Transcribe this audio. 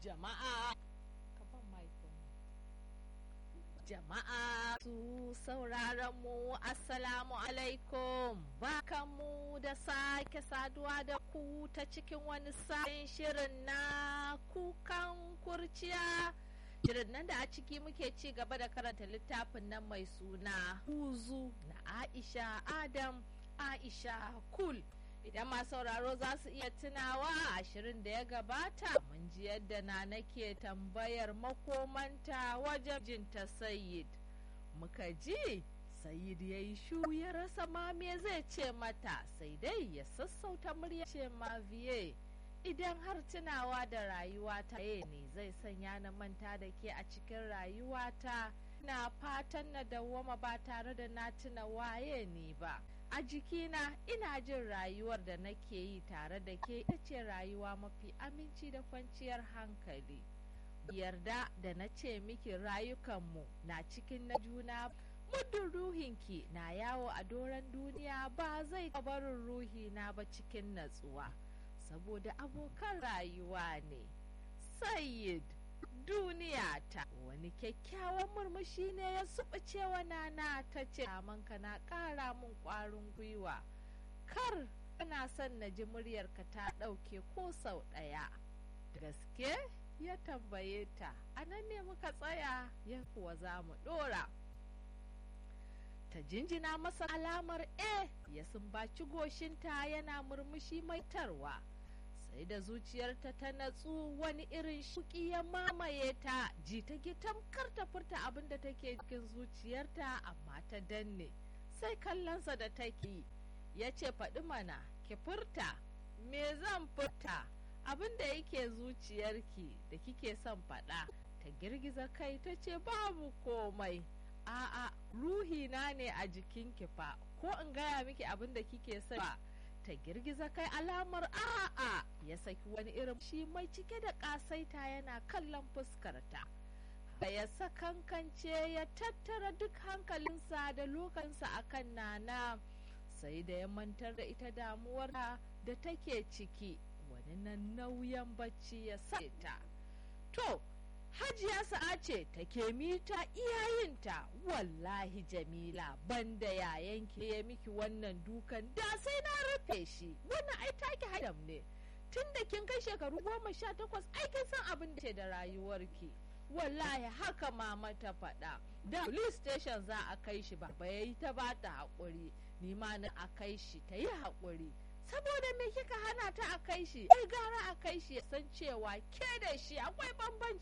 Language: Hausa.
jama'a jama'a su sauraron mu assalamu alaikum mu da sake saduwa da ku ta cikin wani sabon shirin na kukan kurciya shirin nan da a ciki muke ci gaba da karanta littafin nan mai suna huzu na aisha adam aisha kul idan ma sauraro za su iya tunawa a ashirin da ya gabata mun ji yadda na nake tambayar makomanta wajen jinta sayid muka ji sayid ya yi shu ya rasa ma me zai ce mata sai dai ya sassauta murya ce ma viye idan har tunawa da rayuwata ne zai sanya na manta da ke a cikin rayuwata na fatan na dawwama ba tare da na tuna waye ne ba a jikina ina jin rayuwar da nake yi tare da ke ita ce rayuwa mafi aminci da kwanciyar hankali yarda da na ce miki rayukanmu na cikin na juna muddin ruhinki na yawo a doron duniya ba zai barin ruhina ba cikin natsuwa saboda abokan rayuwa ne sayid duniya ta wani kyakkyawan murmushi ne ya suɓuce wa nana ta ce ka na ƙara min ƙwarin gwiwa kar kana son na ji muryarka ta ɗauke ko sau ɗaya gaske ya tambaye ta a nan ne muka tsaya ya kuwa za mu ɗora ta jinjina masa alamar e ya sumbaci goshinta yana murmushi mai tarwa sai da zuciyarta ta natsu wani irin shuki ya mamaye ta ji ta tamkar ta furta abin da take cikin zuciyarta amma ta danne sai kallonsa da take ya ce faɗi mana ki furta me zan furta abin da yake zuciyarki da kike son faɗa ta girgiza kai ta ce babu komai a'a ruhina ne a jikinki fa ko in gaya miki abin da kike son ta girgiza kai alamar a'a ya saki wani irin shi mai cike da kasaita yana kallon fuskarta ya sakankance ya tattara duk hankalinsa da lokansa akan nana sai da ya mantar da ita damuwar da take ciki wani nan nauyin bacci ya sa ta to hajiya sa'a ce take mita iyayinta wallahi jamila banda yayanki ya miki wannan dukan da sai na rufe shi wannan ai take hadam ne tun da kin kai shekaru goma sha takwas ai kin san abin da ke da rayuwarki wallahi haka mama ta faɗa da police station za a kai shi ba yayi ta ba ta haƙuri ni ma na a kai shi ta yi haƙuri saboda me kika hana ta a kai shi ai gara a kai shi ya san cewa ke da shi akwai bambanci